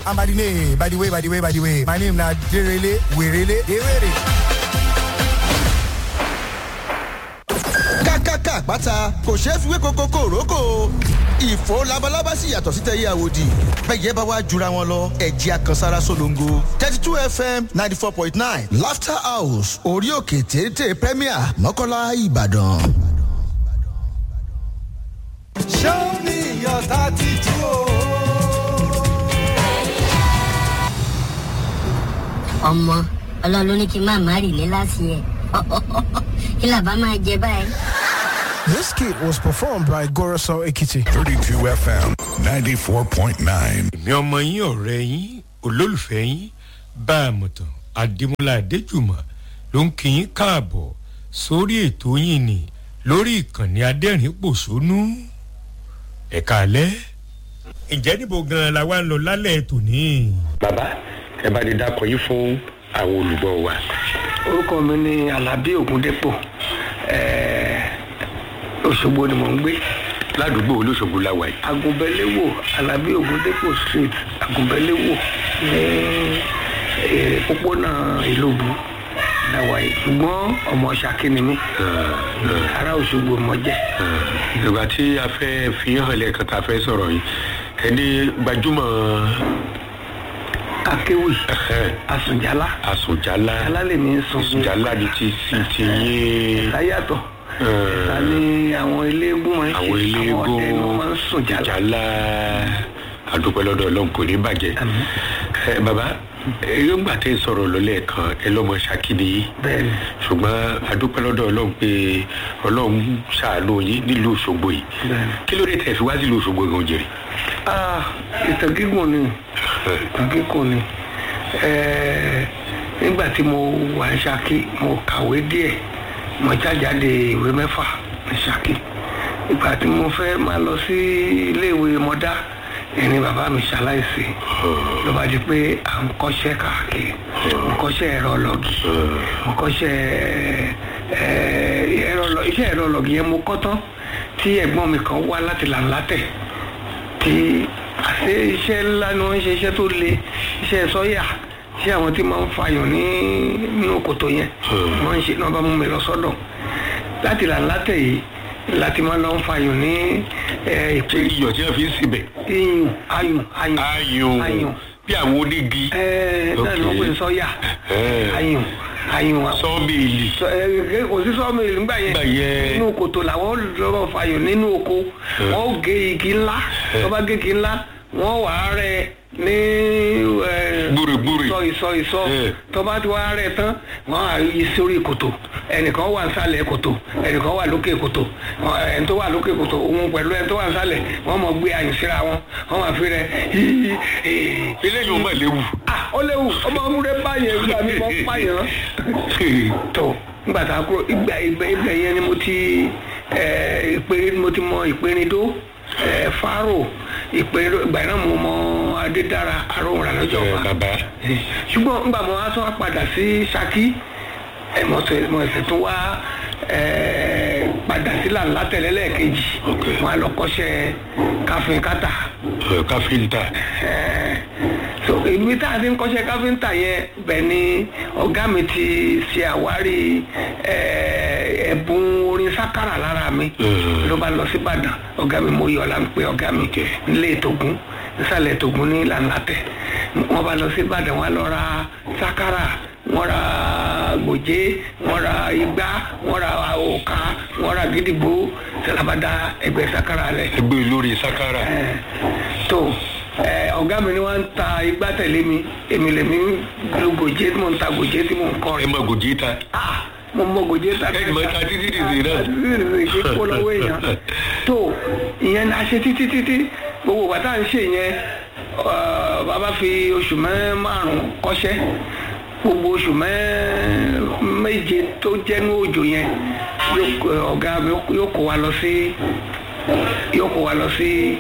and by the name by the way by the way by the way my name na derele werele dewere. kákàkà àpáta kò ṣeé fi wé koko kòrókò ìfò labalábá sì yàtọ̀ sí tẹ̀yẹ àwòdì bẹ́ẹ̀ bá wá jura wọn lọ ẹ̀jẹ̀ àkànsára solongo thirty two fm ninety four point nine laughter house orí òkè téńté premier mọ́kànlá ìbàdàn. show me your tattoo. ọmọ ọlọ́run ló ní kí n má má rì ní láti ẹ̀ kí làbá máa jẹ báyìí. This kit was performed by Goroso Ekiti. 32 FM 94.9. èmi ọmọ yín ọ̀rẹ́ yín olólùfẹ́ yín bá a mọ̀tàn adémọlá adéjùmọ̀ ló ń kí yín káàbọ̀ sórí ètò yín ni lórí ìkànnì adẹ́rìn pòṣónú ẹ̀ka alẹ́ ǹjẹ́ níbo gan-an la wá ń lọ lálẹ́ tòní. bàbá ẹ bá lè dákọ yìí fún àwọn olùgbọ́ wa. orúkọ mi ni alábí ògúndépò òṣogbo ni mò ń gbé ládùúgbò olóṣogbo la wà yìí. agunbẹ́léwò alábí ògúndépò street agunbẹ́léwò ní eh, pópónà ìlóbu la wà yìí ṣùgbọ́n ọmọ ṣàkí ni mí ará òṣogbo mọ jẹ́ ìgbà tí a fẹ́ fi hàn lẹ́ẹ̀kan tá a fẹ́ sọ̀rọ̀ yìí ẹni gbajúmọ̀ akéwì asùnjálá àsùnjálá jálá lè ní sùn àsùnjálá ni ti ti ti yé láyàtọ̀ ta ni àwọn eléégún máa ń ṣe àwọn eléégún àwọn ọdẹ ni wọ́n máa ń sùn jálá jálá àdúpẹ́ lọ́dọ̀ ọlọ́run kò ní bàjẹ́. ẹ bàbá èròǹgbà tẹ́ ń sọ̀rọ̀ lọ́lẹ̀ kan ẹ lọ́mọ ṣàkíní yìí bẹ́ẹ̀ni ṣùgbọ́n àdúpẹ́ lọ́dọ̀ ọlọ́run pé ọlọ́run ṣàánú yín nílùú òṣogbo yìí bẹ́ẹ̀ni. kí ló dé tẹ̀ fi wá sílùú òṣogbo gan jèrè. ah ìtàn gígùn ni ìtàn gígùn ni Eh, nígbà tí mo wà ní ṣákí mo kàwé díẹ̀ mo jájáde ìwé mẹ́fà ní ṣákí ìgbà tí mo fẹ́ máa lọ sí iléèwé mọ́dá ẹni bàbá mi ṣaláìsí ló bá di pé à ń kọ́ṣẹ́ káàkiri mo kọ́ṣẹ́ ẹ̀rọ lọ́gì mo kọ́ṣẹ́ eh, ẹ̀rọ lọ- iṣẹ́ ẹ̀rọ lọ́gì yẹn mo kọ́ tán tí ẹ̀gbọ́n mi kan wá láti làǹlátẹ̀ tí àṣé iṣẹ́ ńlá ni wọ́n ń ṣe iṣẹ́ tó le iṣẹ́ sọ́yà tí àwọn tí máa ń fàyàn ní nínú kòtò yẹn wọ́n ń ṣe náà bá mú mi lọ sọ́dọ̀ láti làǹlátẹ̀ yìí láti máa lọ ń fàyàn ní eh, ṣé ìpè iyọ̀ tí wọ́n fi ń síbẹ̀ iyùn ayùn ayùn ayùn ayùn bí àwọn onígi ẹ náà ni wọ́n pè ní sọ́yà Eh. ayùn ayùn sọ́ọ̀mìlì sọ ẹ ẹ, kò sí sọ́ọ̀mù ìlú nígbà yẹn Nígbà yẹn. nínú kòtò làwọn lọ́rọ̀ fàyọ̀ nínú oko wọ́n ó gé igi ńlá tó bá gé igi ńlá wọ́n wà á rẹ ní ẹ, Gbúrìgbúrì. ìsọ ìsọ ìsọ Eh. tó bá ti wá rẹ tán wọ́n á yí sórí kòtò ẹnìkan wà nsàlẹ̀ kòtò ẹnìkan wà lókè kòtò Wọ́n- ẹni tó wà lókè kòtò òun pẹ̀lú ẹni tó wà nsàlẹ̀ wọ́n mọ̀ gbé àyìn síra wọn wọ́n máa fi rẹ híhí eléyìí ò mọ̀ léwu. ah ó léwu ọmọ amúrẹ báyẹn nígbà mi mọ pààyàn tó nígbà tá a kúrò ìgbà ìgbà ìgbà yẹn ni mo ti ẹ ìpè mo ti mọ ìpèrindó ẹ faro ìpèrindó ìgbà yẹn náà mo mọ adédára aróhùn lọ́jọ́ Ẹ, wa bàbá ṣùgbọ́n nígbà mo wá tún wá padà sí saki ẹ mo tẹ mo ẹsẹ̀ tún wá ẹ padà sí làǹlà tẹ̀lé lẹ́ẹ̀kejì wọn á lọ kọ́ṣẹ́ káfíń kátà ẹ, káfíńtà so ibi tá a ti ń kọ́ṣẹ́ káfíńtà yẹn bẹ̀ ni ọ̀gá mi ti ṣe àwárí eh, ẹ̀bùn orin sákàrà lára mi Mm. ló bá lọ sí ìbàdàn ọ̀gá mi mo yọ̀ ọ́ la ń pe ọ̀gá mi nílé ètògùn nísàlẹ̀ ètògùn ní ìlànà tẹ̀ wọ́n bá lọ sí ìbàdàn wọ́n lọ ra sákàrà wọ́n ra gbòjé wọ́n ra igbá wọ́n ra òkà wọ́n ra gídígbò sẹlábàdà ẹgbẹ́ sákàrà rẹ̀ ẹgbẹ́ olórí sakara tó ẹ, ọ̀gá mi ni wọ́n ń ta igbá tẹ̀lé mi èmi lèmi lu gòjé tí mò ń ta gòjé tí mò ń kọ́ ẹ rẹ̀ mọ gòjì ta ah mo mọ gòjé ta ẹ mọ ta títí dìde náà. títí dìde ṣe kó lọ́wọ́ èèyàn tó ìyẹn la ṣe títí títí gbogbo bàtà ń ṣe yẹn ọ, bàbá fi oṣù mẹ́ márùn-ún kọ́ṣẹ́ gbogbo oṣù mẹ́ méje tó jẹ́nu òjò yẹn yóò kó- ọ̀gá mi yóò kó wa lọ sí yóò kó wa lọ sí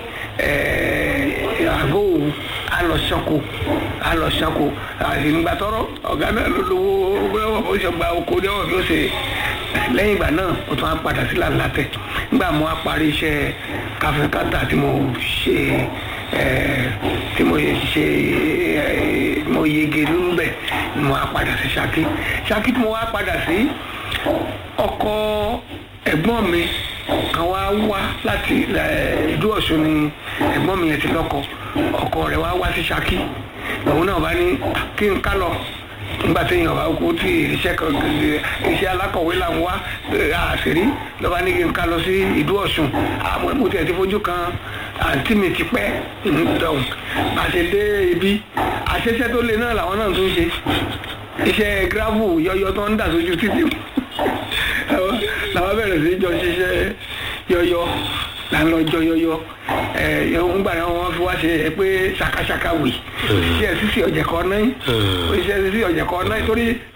ẹẹ àgọ́ òwú a lọ sanko a lọ sanko àgbàtọ́rọ́ ọ̀gá náà ló lówó ó ṣe gba oko ní ọ̀rọ̀ bí ó ṣe lẹ́yìn ìgbà náà ó tún á padà sí làǹlàtẹ̀ nígbà mo á parí iṣẹ́ káfíńkátà tí mo ṣe ẹẹ tí mo ṣe mo yege níbẹ̀ ni mo wá padà sí Ṣakí Ṣakí tí mo wá padà sí ọkọ ẹ̀gbọ́n mi kan wá wá láti ẹ̀, ìlú Ọ̀ṣun ni ẹ̀gbọ́n mi yẹn ti lọ́kọ ọkọ rẹ̀ wá wá sí Ṣakí òun náà bá ní kí n ká lọ nígbà tí èèyàn bá kú tí iṣẹ́ kan iṣẹ́ alákọ̀wé là ń wá ẹ̀, àṣírí lọ́ba ní kí n ká lọ sí ìlú Ọ̀ṣun àmọ́ mo tiẹ̀ ti fojú kan àǹtí mi ti pẹ́ ìdọ̀hùn àti dé ibi àṣẹṣẹ́ tó le náà làwọn náà tún ṣe iṣẹ́ gravel yọyọ tó ń dà sójú títì Àwọn- làwọn bẹ̀rẹ̀ sí í jọ ṣiṣẹ́ yọyọ là ń lọ jọ yọyọ ẹ ń gbà náà wọn fi wá ṣe ẹ pé ṣakaṣaka wì iṣẹ́ sísè ọ̀jẹ̀ kan náà iṣẹ́ sísè ọ̀jẹ̀ kan náà torí